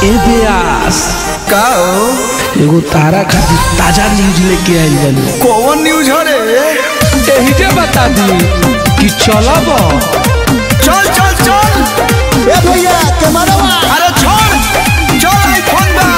ए बेयास का हो एगो तारा खातिर ताजा न्यूज लेके आइल बानी कौन न्यूज हो रे एही जे बता दी कि चलब चल चल चल ए भैया कैमरा अरे छोड़ चल आईफोन बा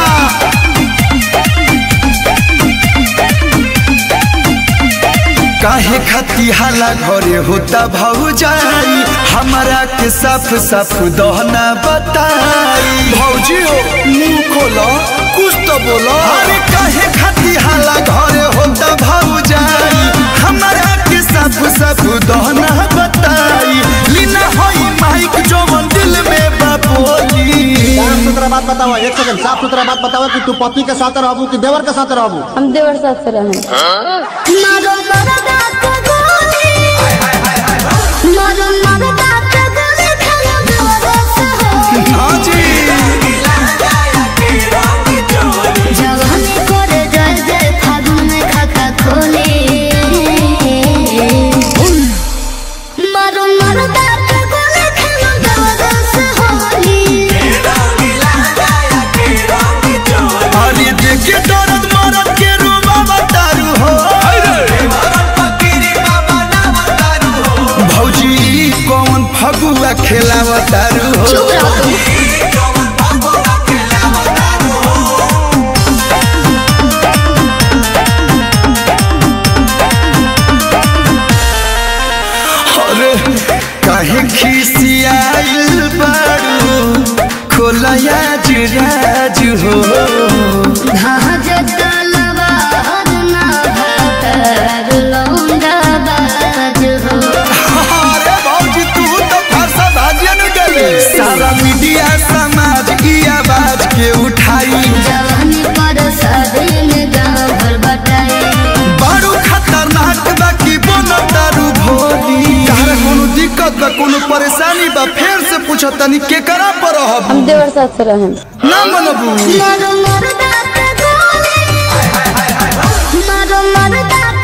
काहे खती हाला घरे होता भौजाई हमारा के साफ साफ दहना बताई भौजी हो मुंह खोलो कुछ तो बोलो अरे काहे खती हाला घरे होता भौजाई हमारा के साफ साफ दहना बताई लीना होई माइक जो मन दिल में बापोली साफ सुथरा बात बताओ एक सेकंड साफ सुथरा बात बताओ कि तू पति के साथ रहबू कि देवर के साथ रहबू हम देवर साथ से रहें मारो मरदा के गोली मारो मरदा के गोली खाना देवर से हो हाँ जी जवानी करे जय जय फागुन में खाता खोले मारो मरदा के गोली खाना देवर से होली अरे देखे दर्द मरद के रूबा बतारू हो भौजी ई कौन फगुआ खेलावतारू हो चुप रहो अरे काहे खिसियाइल बारू खोलया जुराज हो भाज तलवा हरना भातर लौंडा बाज हो अरे भौजी तू तो फरसा भाजन गले सारा मीडिया समाज की आवाज के उठाई जवानी पर शादी में गाँव भर बटाई बारू खतरनाक बा की बोनो दारू भोली तारा कोनो दिक्कत बा कोनो परेशानी बा फेर से पूछो तनी के करा पर रहब हम देवर साथ से रहें ना मनबू मारो मरदा के गोली मारो मरदा